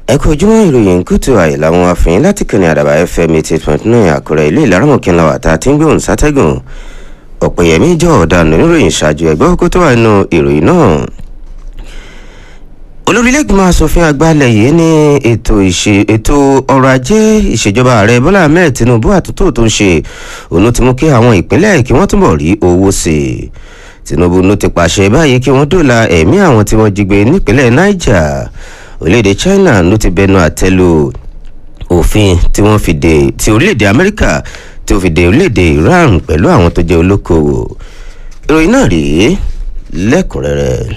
ẹ kú ojúmọ́ ìròyìn kùtù àyè làwọn afẹ́yìn láti kànnì àdàbà fm eighty point nine àkúrẹ́ ilé ìlaramọ̀kínlá wà tá a ti ń gbóhùn sátẹ́gùn ọ̀pẹ̀yẹmí jọ ọ̀daràn oníròyìn ṣáájú ẹgbẹ́ ọkọ̀ tó wà nínú ìròyìn náà olórílẹ̀gbìmọ̀ asòfin àgbàlẹ̀ yìí ní ètò ètò ọrọ̀ ajé ìṣèjọba ààrẹ bọ́lá ahmed tinubu àtúntò tó ń ṣe òun ti mú kí àwọn ìpínlẹ̀ kí wọ́n túbọ̀ rí owó sí i tinubu ló ti pàṣẹ báyìí kí wọ́n dóòlà ẹ̀mí àwọn tí wọ́n jí gbé nípínlẹ̀ niger orílẹ̀-èdè china ló ti bẹnu àtẹ́lu òfin tí wọ́n fi dé ti orílẹ̀-èdè amẹ́ríkà tí ó fi dé orílẹ̀-èdè iran pẹ̀lú àwọn tó jẹ́ olókoòwò ìròyìn náà rèé lẹ́kùnrẹ́rẹ́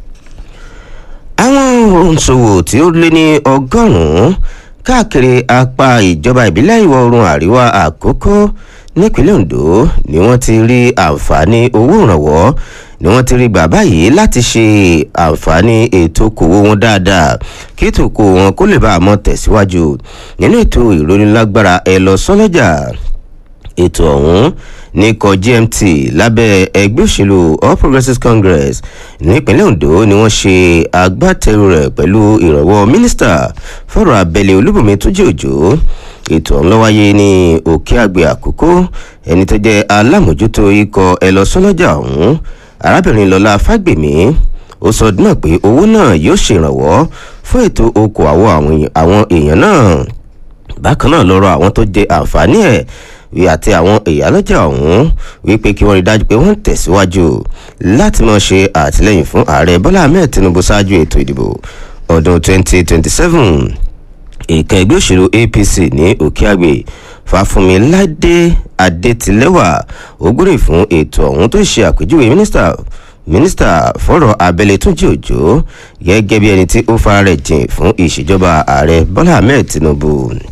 àwọn òǹṣòwò tí ó lé ní ọgọ́rùn-ún káàkiri apá ìjọba ìbílẹ̀ ìwọ̀ oòrùn àríwá àkókò nípínlẹ̀ ondo ni wọ́n ti rí àǹfààní owó ìrànwọ́ ni wọ́n ti rí gbà báyìí láti ṣe àǹfààní ètò okòwò wọn dáadáa kí ètò okòwò wọn kó lè bá a mọ́ tẹ̀síwájú nínú ètò ìrónilágbára ẹ lọ sọ́lọ́jà ètò ọ̀hún ní ikọ̀ gmt lábẹ́ ẹgbẹ́ òṣèlú all progressives congress nípínlẹ̀ ondo ni wọ́n ṣe agbátẹrù rẹ̀ pẹ̀lú ìrànwọ́ mínísítà fọ̀rọ̀ abẹ́lé olúbùnmi túnjí òjò ètò ọ̀hún ló wáyé ní òkè àgbẹ̀ àkókò ẹni tó jẹ́ alámòjútó ikọ̀ ẹlọ́sọ́lọ́jà ọ̀hún arábìnrin lọ́lá fágbèmí ó sọ náà pé owó náà yóò ṣèrànwọ́ fún ètò okòwò àwọn èèyàn náà bákan náà lọ́rọ̀ àwọn tó jẹ àǹfààní ẹ̀ wí àti àwọn ìyálọ́jà ọ̀hún wípé kí wọ́n rí dájú pé wọ́n tẹ̀síwájú láti máa ṣe àtìlẹ́yìn fún ààrẹ bọ́lá ahmed tinubu ṣáájú ètò ìdìbò ọdún 2027 ìkan ẹgbẹ́ òṣèlú apc ní òkèàgbè fàfúnmi ládé adétilẹ́wà ògbórè fún ètò ọ̀hún tó ṣe àpèjúwe mínísítà mínísítà fọ́rọ̀ abẹ́lé túnjí òjò gẹ́gẹ́ bí ẹni tí ó fara rẹ̀ jìn fún ìṣèjọba ààrẹ bọ́lá ahmed tinubu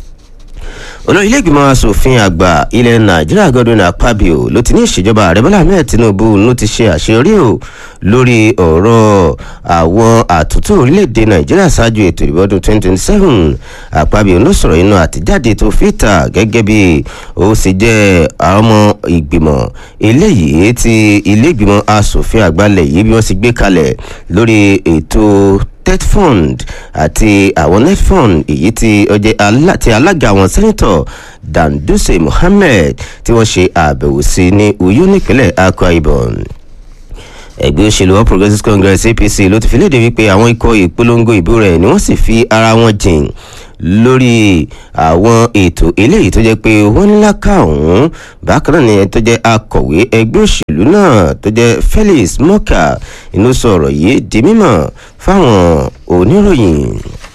olórí iléègbìmọ̀ asòfin àgbà ilẹ̀ nàìjíríà godwin akpabio ló ti ní ìṣèjọba ààrẹ bọ́lá ahmed tinubu ló ti ṣe àṣeyọrí o lórí ọ̀rọ̀ àwọn àtúntò orílẹ̀-èdè nàìjíríà ṣáájú ètò ìbò ọdún 2027 akpabio ló sọ̀rọ̀ inú àtijáde tó fìtà gẹ́gẹ́ bí ó sì jẹ́ ọmọ ìgbìmọ̀ eléyìí ti iléègbìmọ̀ asòfin àgbà lẹ̀ yìí bí wọ́n sì gbé kalẹ̀ lórí ètò tetfund àti àwọn netfund èyí tí ọjẹ́ ti alága àwọn sẹ́nitọ̀ danduse mohammed tí wọ́n ṣe àbẹ̀wò sí ní uyo nípínlẹ̀ akwa ibom ẹgbẹ́ òṣèlú all progressives congress apc ló ti fi léde wípé àwọn ikọ̀ ìpolongo ìbò rẹ̀ ni wọ́n sì fi ara wọn jìn lórí àwọn ètò eléyìí tó jẹ́ pé wọ́n ní láká ọ̀hún bákan náà ni tó jẹ́ akọ̀wé ẹgbẹ́ òṣèlú náà tó jẹ́ felix moka inú sọ̀rọ̀ yìí di mímọ̀ fáwọn oníròyìn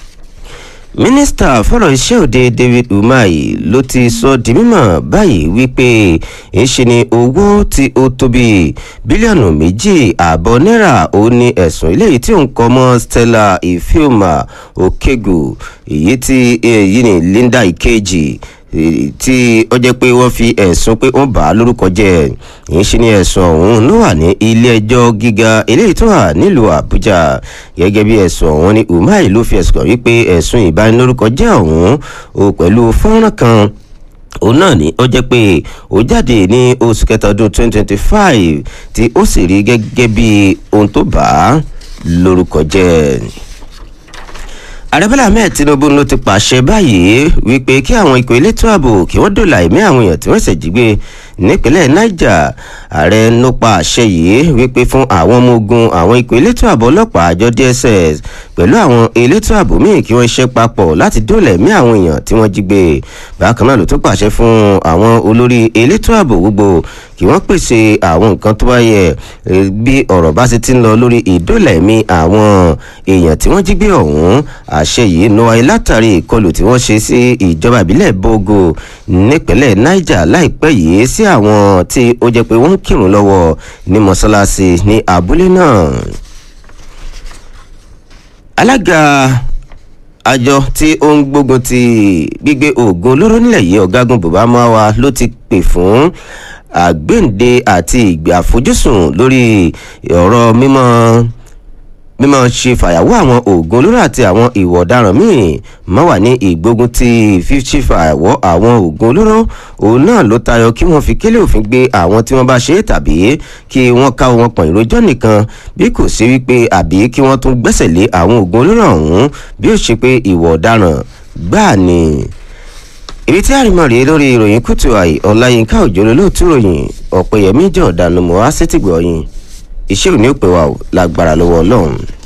mínísítà fọ̀rọ̀ iṣẹ́ òde david umahi ló ti sọ di mímọ̀ báyìí wípé ńṣe ni owó tí ó tóbi bílíọ̀nù méjì ààbọ̀ náírà ó ní ẹ̀sùn eléyìí tí ó ń kọ́ mọ́ stella ifeoma okegu èyí tí èyí ni linda ìkejì tí ó jẹ́ pé wọ́n fi ẹ̀sùn pé wọ́n bà á lórúkọ jẹ́ yìí ṣe ni ẹ̀sùn ọ̀hún ló wà ní ilé ẹjọ́ gíga eléyìí tó wà nílùú àbújá gẹ́gẹ́ bí ẹ̀sùn ọ̀hún ni umar ló fi ẹ̀sùn kàn wípé ẹ̀sùn ìbanilórúkọ jẹ́ ọ̀hún o pẹ̀lú fọ́nrán kan òun náà ni ó jẹ́ pé ó jáde ní oṣù kẹta ọdún 2025 tí ó sì rí gẹ́gẹ́ bí ohun tó bà á lórúkọ jẹ́ àrẹ́bọ́lá ahmed tinubu ló ti pàṣẹ báyìí wípé kí àwọn ikọ̀ elétò ààbò kí wọ́n dòlà ẹ̀mí àwọn èèyàn tí wọ́n ṣẹ̀ jí gbé nípínlẹ̀ niger ààrẹ ló pa àṣẹ yìí wípé fún àwọn ọmọ ogun àwọn ikọ̀ elétò ààbò ọlọ́pàá àjọ dss pẹ̀lú àwọn elétò ààbò míì kí wọ́n ṣe papọ̀ láti dòlà ẹ̀mí àwọn èèyàn tí wọ́n jí gbé bákan náà ló tún pàṣẹ fún àwọn olórí elétò ààbò gbogbo kí wọ́n pèsè àwọn nǹkan tó bá yẹ bí ọ̀rọ̀ bá ti ti ń lọ lórí ìdòlà ẹ̀mí àwọn èèyàn tí wọ́n jí gbé ọ̀hún àṣẹ yìí ló wáyé látàrí ìkọlù tí wọ́n ṣe sí ìjọba ìbílẹ̀ bogo nípínlẹ̀ niger láìpẹ́ yìí sí àwọn tí ó jẹ́ pé wọ́n ń kírun lọ́wọ́ ní mọ́ṣáláṣí ní abúlé náà. alága àjọ tí ó ń gbógun ti gbígbé oògùn olóró nílẹ̀ yìí ọ̀gágun bùbá máwa ló ti pè fún àgbéǹde àti ìgbà àfojúsùn lórí ọ̀rọ̀ mímọ́ mímọ ṣe fàyàwọ́ àwọn oògùn olóró àti àwọn ìwà ọ̀daràn míì má wà ní ìgbógun ti fífi fàyàwọ́ àwọn oògùn olóró òun náà ló tayọ kí wọ́n fi kélé òfin gbé àwọn tí wọ́n bá ṣe é tàbí kí wọ́n ká wọn pọ̀n ìrójọ́ nìkan bí kò sí wípé àbí kí wọ́n tún gbẹ́sẹ̀ lé àwọn oògùn olóró ọ̀hún bí ó ṣe pé ìwà ọ̀daràn gbáà ni ibi tí àrìmọ̀ rèé lórí ìròyìn kùtù àì ọ̀làyínká òjò lólóòtú ròyìn ọ̀pẹ̀yẹmí jọ̀ọ́dánù mọ́ á sétìgbọ̀ yín iṣẹ́ òní ò pé wa ò lágbára lọ́wọ́ ọlọ́run.